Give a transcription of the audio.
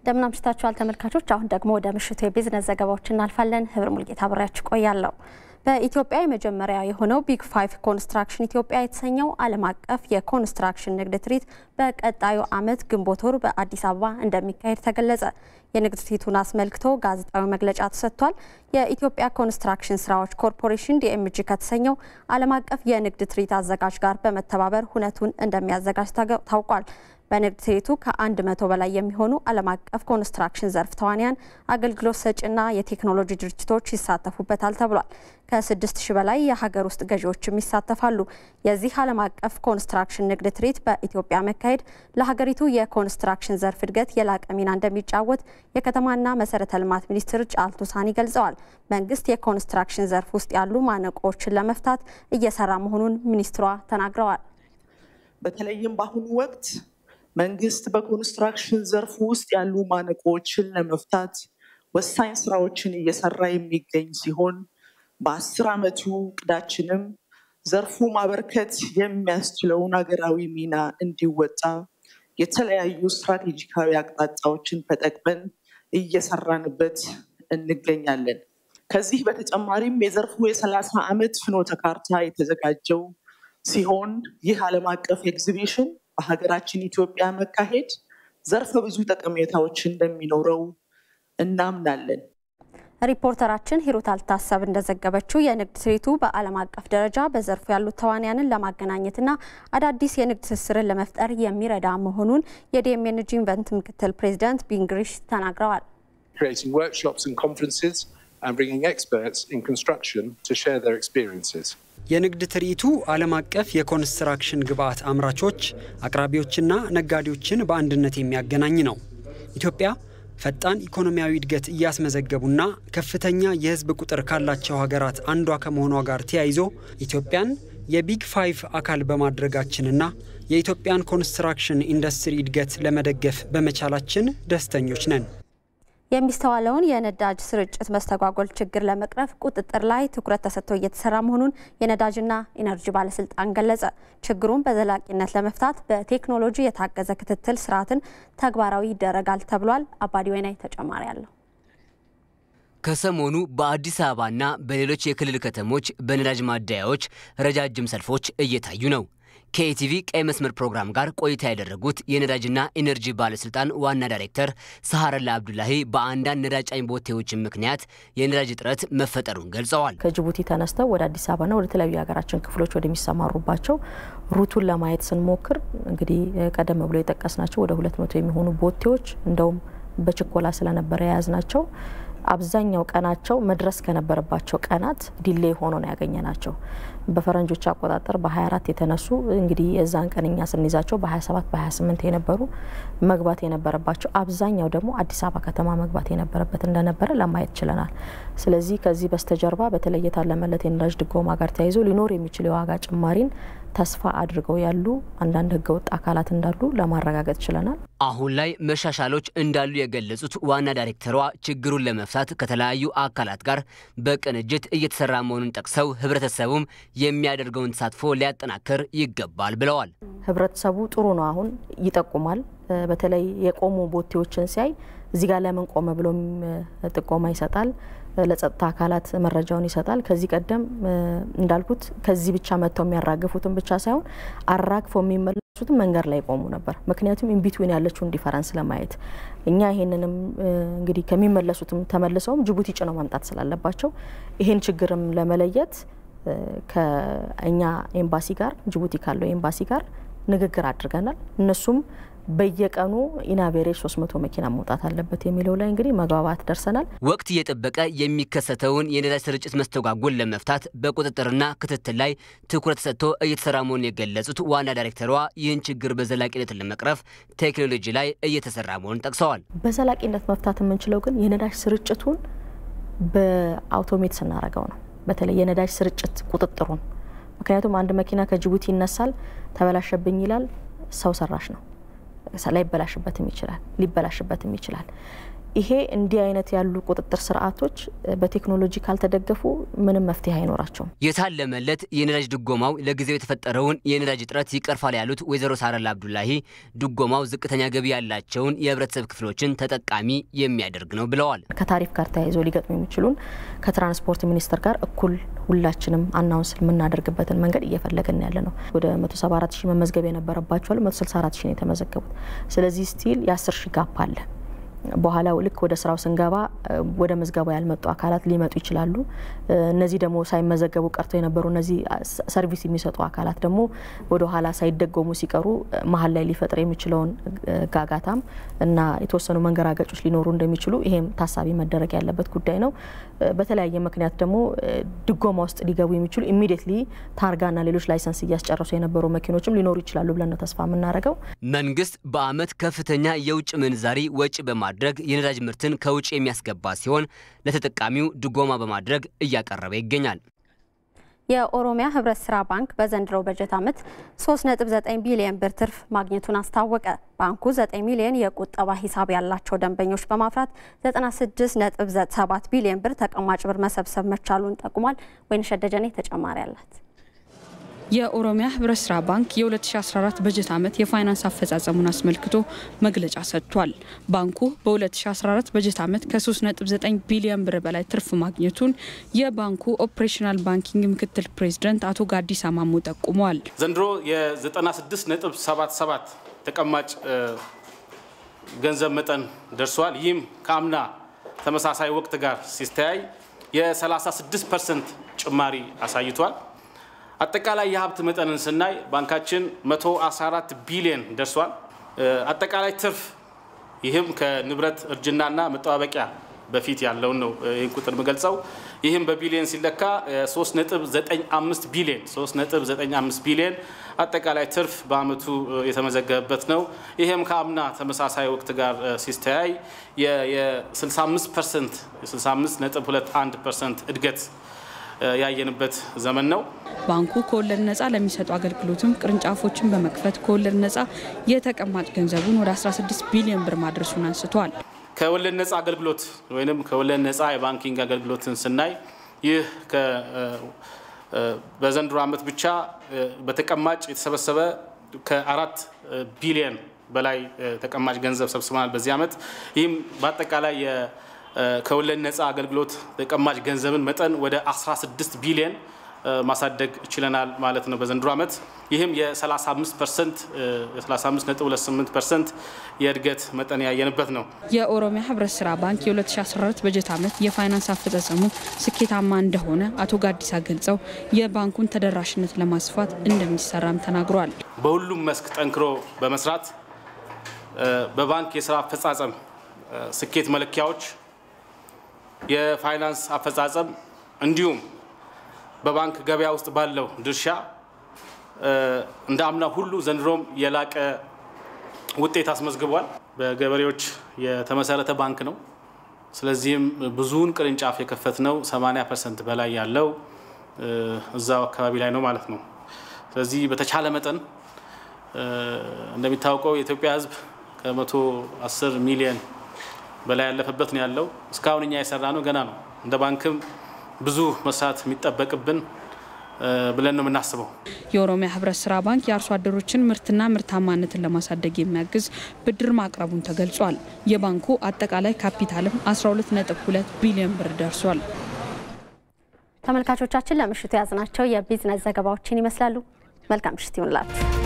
እንደምን አምሽታችኋል ተመልካቾች። አሁን ደግሞ ወደ ምሽቱ የቢዝነስ ዘገባዎች እናልፋለን። ህብር ሙልጌታ አብሬያችሁ ቆያለሁ። በኢትዮጵያ የመጀመሪያ የሆነው ቢግ ፋይቭ ኮንስትራክሽን ኢትዮጵያ የተሰኘው ዓለም አቀፍ የኮንስትራክሽን ንግድ ትርኢት በቀጣዩ ዓመት ግንቦት ወር በአዲስ አበባ እንደሚካሄድ ተገለጸ። የንግድ ትርኢቱን አስመልክቶ ጋዜጣዊ መግለጫ ተሰጥቷል። የኢትዮጵያ ኮንስትራክሽን ስራዎች ኮርፖሬሽን ዲኤምጂ ከተሰኘው ዓለም አቀፍ የንግድ ትርኢት አዘጋጅ ጋር በመተባበር ሁነቱን እንደሚያዘጋጅ ታውቋል። በንግድ ትርኢቱ ከአንድ መቶ በላይ የሚሆኑ ዓለም አቀፍ ኮንስትራክሽን ዘርፍ ተዋንያን፣ አገልግሎት ሰጪና የቴክኖሎጂ ድርጅቶች ይሳተፉበታል ተብሏል። ከስድስት ሺህ በላይ የሀገር ውስጥ ገዢዎችም ይሳተፋሉ። የዚህ ዓለም አቀፍ ኮንስትራክሽን ንግድ ትርኢት በኢትዮጵያ መካሄድ ለሀገሪቱ የኮንስትራክሽን ዘርፍ እድገት የላቀ ሚና እንደሚጫወት የከተማና መሰረተ ልማት ሚኒስትር ጫልቱ ሳኒ ገልጸዋል። መንግስት የኮንስትራክሽን ዘርፍ ውስጥ ያሉ ማነቆዎችን ለመፍታት እየሰራ መሆኑን ሚኒስትሯ ተናግረዋል። በተለይም በአሁኑ ወቅት መንግስት በኮንስትራክሽን ዘርፍ ውስጥ ያሉ ማነቆዎችን ለመፍታት ወሳኝ ስራዎችን እየሰራ የሚገኝ ሲሆን በአስር ዓመቱ እቅዳችንም ዘርፉ ማበርከት የሚያስችለውን ሀገራዊ ሚና እንዲወጣ የተለያዩ ስትራቴጂካዊ አቅጣጫዎችን ተጠቅመን እየሰራንበት እንገኛለን። ከዚህ በተጨማሪም የዘርፉ የሰላሳ ዓመት ፍኖተ ካርታ የተዘጋጀው ሲሆን ይህ ዓለም አቀፍ ኤግዚቢሽን በሀገራችን ኢትዮጵያ መካሄድ ዘርፈ ብዙ ጠቀሜታዎች እንደሚኖረው እናምናለን። ሪፖርተራችን ሂሩት አልታሰብ እንደዘገበችው የንግድ ትርኢቱ በዓለም አቀፍ ደረጃ በዘርፉ ያሉት ተዋንያንን ለማገናኘትና አዳዲስ የንግድ ትስስርን ለመፍጠር የሚረዳ መሆኑን የዲኤምኤንጂ ኢንቨንት ምክትል ፕሬዚዳንት ቢንግሪሽ ተናግረዋል። creating workshops and conferences and bringing experts in construction to share their experiences. የንግድ ትርኢቱ ዓለም አቀፍ የኮንስትራክሽን ግብዓት አምራቾች፣ አቅራቢዎችና ነጋዴዎችን በአንድነት የሚያገናኝ ነው። ኢትዮጵያ ፈጣን ኢኮኖሚያዊ እድገት እያስመዘገቡና ከፍተኛ የሕዝብ ቁጥር ካላቸው ሀገራት አንዷ ከመሆኗ ጋር ተያይዞ ኢትዮጵያን የቢግ ፋይቭ አካል በማድረጋችንና የኢትዮጵያን ኮንስትራክሽን ኢንዱስትሪ እድገት ለመደገፍ በመቻላችን ደስተኞች ነን። የሚስተዋለውን የነዳጅ ስርጭት መስተጓጎል ችግር ለመቅረፍ ቁጥጥር ላይ ትኩረት ተሰጥቶ እየተሰራ መሆኑን የነዳጅና ኢነርጂ ባለስልጣን ገለጸ። ችግሩን በዘላቂነት ለመፍታት በቴክኖሎጂ የታገዘ ክትትል ስርዓትን ተግባራዊ ይደረጋል ተብሏል። አባዲ ወይናይ ተጨማሪ አለው። ከሰሞኑ በአዲስ አበባና በሌሎች የክልል ከተሞች በነዳጅ ማደያዎች ረጃጅም ሰልፎች እየታዩ ነው። ከኢቲቪ ቀይ መስመር ፕሮግራም ጋር ቆይታ ያደረጉት የነዳጅና ኢነርጂ ባለስልጣን ዋና ዳይሬክተር ሰሐረላ አብዱላሂ በአንዳንድ ነዳጅ ጫኝ ቦቴዎች ምክንያት የነዳጅ እጥረት መፈጠሩን ገልጸዋል። ከጅቡቲ ተነስተው ወደ አዲስ አበባና ወደ ተለያዩ የሀገራችን ክፍሎች ወደሚሰማሩባቸው ሩቱን ለማየት ስንሞክር እንግዲህ ቀደም ብሎ የጠቀስናቸው ወደ ሁለት መቶ የሚሆኑ ቦቴዎች እንደውም በችኮላ ስለነበረ የያዝናቸው አብዛኛው ቀናቸው መድረስ ከነበረባቸው ቀናት ዲሌ ሆኖ ነው ያገኘ ናቸው። በፈረንጆች አቆጣጠር በ24 የተነሱ እንግዲህ የዛን ቀን እኛ ስንይዛቸው በ27 በ28 የነበሩ መግባት የነበረባቸው አብዛኛው ደግሞ አዲስ አበባ ከተማ መግባት የነበረበት እንደነበረ ለማየት ችለናል። ስለዚህ ከዚህ በስተጀርባ በተለይ የታለመለት የነዳጅ ድጎማ ጋር ተያይዞ ሊኖር የሚችል የዋጋ ጭማሪን ተስፋ አድርገው ያሉ አንዳንድ ህገወጥ አካላት እንዳሉ ለማረጋገጥ ችለናል። አሁን ላይ መሻሻሎች እንዳሉ የገለጹት ዋና ዳይሬክተሯ ችግሩን ለመፍታት ከተለያዩ አካላት ጋር በቅንጅት እየተሰራ መሆኑን ጠቅሰው ህብረተሰቡም የሚያደርገውን ተሳትፎ ሊያጠናክር ይገባል ብለዋል። ህብረተሰቡ ጥሩ ነው፣ አሁን ይጠቁማል። በተለይ የቆሙ ቦቴዎችን ሲያይ እዚህ ጋር ለምን ቆመ ብሎም ጥቆማ ይሰጣል። ለጸጥታ አካላት መረጃውን ይሰጣል። ከዚህ ቀደም እንዳልኩት ከዚህ ብቻ መጥተው የሚያራግፉትን ብቻ ሳይሆን አራግፈው የሚመለሱትን መንገድ ላይ ቆሙ ነበር። ምክንያቱም ኢንቢትዊን ያለችውን ዲፈረንስ ለማየት እኛ ይሄንንም እንግዲህ ከሚመለሱትም ተመልሰውም ጅቡቲ ጭነው መምጣት ስላለባቸው ይሄን ችግርም ለመለየት ከእኛ ኤምባሲ ጋር ጅቡቲ ካለው ኤምባሲ ጋር ንግግር አድርገናል። እነሱም በየቀኑ ኢናቬሬጅ 300 መኪና መውጣት አለበት የሚለው ላይ እንግዲህ መግባባት ደርሰናል። ወቅት እየጠበቀ የሚከሰተውን የነዳጅ ስርጭት መስተጓጎል ለመፍታት በቁጥጥርና ክትትል ላይ ትኩረት ሰጥቶ እየተሰራ መሆኑን የገለጹት ዋና ዳይሬክተሯ ይህን ችግር በዘላቂነት ለመቅረፍ ቴክኖሎጂ ላይ እየተሰራ መሆኑን ጠቅሰዋል። በዘላቂነት መፍታት የምንችለው ግን የነዳጅ ስርጭቱን በአውቶሜት ስናደርገው ነው። በተለይ የነዳጅ ስርጭት ቁጥጥሩን ምክንያቱም አንድ መኪና ከጅቡቲ ይነሳል፣ ተበላሸብኝ ይላል። ሰው ሰራሽ ነው ላይበላሽበትም ይችላል ሊበላሽበትም ይችላል። ይሄ እንዲህ አይነት ያሉ ቁጥጥር ስርዓቶች በቴክኖሎጂ ካልተደገፉ ምንም መፍትሄ አይኖራቸውም። የታለመለት የነዳጅ ድጎማው ለጊዜው የተፈጠረውን የነዳጅ እጥረት ይቀርፋል ያሉት ወይዘሮ ሳረላ አብዱላሂ ድጎማው ዝቅተኛ ገቢ ያላቸውን የህብረተሰብ ክፍሎችን ተጠቃሚ የሚያደርግ ነው ብለዋል። ከታሪፍ ጋር ተያይዞ ሊገጥሙ የሚችሉን ከትራንስፖርት ሚኒስቴር ጋር እኩል ሁላችንም አናውንስ የምናደርግበትን መንገድ እየፈለግን ያለ ነው። ወደ 174 ሺህ መመዝገብ የነበረባቸው 164 ሺህ ነው የተመዘገቡት። ስለዚህ ስቲል የ10 ሺህ ጋፕ አለ። በኋላ ልክ ወደ ስራው ስንገባ ወደ ምዝገባ ያልመጡ አካላት ሊመጡ ይችላሉ። እነዚህ ደግሞ ሳይመዘገቡ ቀርተው የነበሩ እነዚህ ሰርቪስ የሚሰጡ አካላት ደግሞ ወደ ኋላ ሳይደጎሙ ሲቀሩ መሀል ላይ ሊፈጥር የሚችለውን ጋጋታም እና የተወሰኑ መንገራገጮች ሊኖሩ እንደሚችሉ ይሄም ታሳቢ መደረግ ያለበት ጉዳይ ነው። በተለያየ ምክንያት ደግሞ ድጎማ ውስጥ ሊገቡ የሚችሉ ኢሚዲየትሊ ታርጋና ሌሎች ላይሰንስ እያስጨረሱ የነበሩ መኪኖችም ሊኖሩ ይችላሉ ብለን ነው ተስፋ የምናደርገው። መንግስት በአመት ከፍተኛ የውጭ ምንዛሪ ወጪ በማድረግ የነዳጅ ምርትን ከውጭ የሚያስገባ ሲሆን ለተጠቃሚው ድጎማ በማድረግ እያቀረበ ይገኛል። የኦሮሚያ ህብረት ስራ ባንክ በዘንድሮው በጀት ዓመት 3.9 ቢሊዮን ብር ትርፍ ማግኘቱን አስታወቀ። ባንኩ 9 ሚሊዮን የቁጠባ ሂሳብ ያላቸው ደንበኞች በማፍራት 96.7 ቢሊዮን ብር ተቀማጭ ብር መሰብሰብ መቻሉን ጠቁሟል። ወይንሸት ደጀኔ ተጨማሪ አላት። የኦሮሚያ ህብረት ስራ ባንክ የ2014 በጀት ዓመት የፋይናንስ አፈጻጸሙን አስመልክቶ መግለጫ ሰጥቷል። ባንኩ በ2014 በጀት ዓመት ከ3.9 ቢሊዮን ብር በላይ ትርፍ ማግኘቱን የባንኩ ኦፕሬሽናል ባንኪንግ ምክትል ፕሬዚደንት አቶ ጋዲሳ ማሞ ጠቁመዋል። ዘንድሮ የ96.77 ተቀማጭ ገንዘብ መጠን ደርሷል። ይህም ከአምና ተመሳሳይ ወቅት ጋር ሲስተያይ የ36 ፐርሰንት ጭማሪ አሳይቷል። አጠቃላይ የሀብት መጠንን ስናይ ባንካችን 114 ቢሊዮን ደርሷል። አጠቃላይ ትርፍ ይህም ከንብረት እርጅናና መጠባበቂያ በፊት ያለውን ነው ይህን ቁጥር የምገልጸው። ይህም በቢሊዮን ሲለካ 3.95 ቢሊዮን 3.95 ቢሊዮን አጠቃላይ ትርፍ በአመቱ የተመዘገበበት ነው። ይህም ከአምና ተመሳሳይ ወቅት ጋር ሲስተያይ የ65 ፐርሰንት 65.21 ፐርሰንት እድገት ያየንበት ዘመን ነው። ባንኩ ከወለድ ነጻ ለሚሰጡ አገልግሎትም ቅርንጫፎችን በመክፈት ከወለድ ነጻ የተቀማጭ ገንዘቡን ወደ 16 ቢሊዮን ብር ማድረሱን አንስተዋል። ከወለድ ነጻ አገልግሎት ወይም ከወለድ ነጻ የባንኪንግ አገልግሎትን ስናይ ይህ በዘንድሮ ዓመት ብቻ በተቀማጭ የተሰበሰበ ከአራት ቢሊዮን በላይ ተቀማጭ ገንዘብ ሰብስበናል በዚህ ዓመት። ይህም በአጠቃላይ ከወለድ ነጻ አገልግሎት ተቀማጭ ገንዘብን መጠን ወደ 16 ቢሊዮን ማሳደግ ችለናል ማለት ነው በዘንድሮ ዓመት። ይህም የ35 ፐርሰንት የ35.28 ፐርሰንት የእድገት መጠን ያየንበት ነው። የኦሮሚያ ህብረት ስራ ባንክ የ2014 በጀት ዓመት የፋይናንስ አፈጻጸሙ ስኬታማ እንደሆነ አቶ ጋዲሳ ገልጸው የባንኩን ተደራሽነት ለማስፋት እንደሚሰራም ተናግረዋል። በሁሉም መስክ ጠንክሮ በመስራት በባንክ የስራ አፈጻጸም ስኬት መለኪያዎች የፋይናንስ አፈጻጸም እንዲሁም በባንክ ገበያ ውስጥ ባለው ድርሻ እንደ አምና ሁሉ ዘንድሮም የላቀ ውጤት አስመዝግቧል። በገበሬዎች የተመሰረተ ባንክ ነው። ስለዚህም ብዙውን ቅርንጫፍ የከፈት ነው 80 ፐርሰንት በላይ ያለው እዛው አካባቢ ላይ ነው ማለት ነው። ስለዚህ በተቻለ መጠን እንደሚታወቀው የኢትዮጵያ ሕዝብ ከመቶ 10 ሚሊዮን በላይ ያለፈበት ነው ያለው። እስካሁን እኛ የሰራ ነው ገና ነው። እንደ ባንክም ብዙ መስራት የሚጠበቅብን ብለን ነው የምናስበው። የኦሮሚያ ህብረት ስራ ባንክ የአርሶ አደሮችን ምርትና ምርታማነትን ለማሳደግ የሚያግዝ ብድር ማቅረቡን ተገልጿል። የባንኩ አጠቃላይ ካፒታልም 12.2 ቢሊዮን ብር ደርሷል። ተመልካቾቻችን ለምሽቱ የያዝናቸው የቢዝነስ ዘገባዎችን ይመስላሉ። መልካም ምሽት ይሁንላችሁ።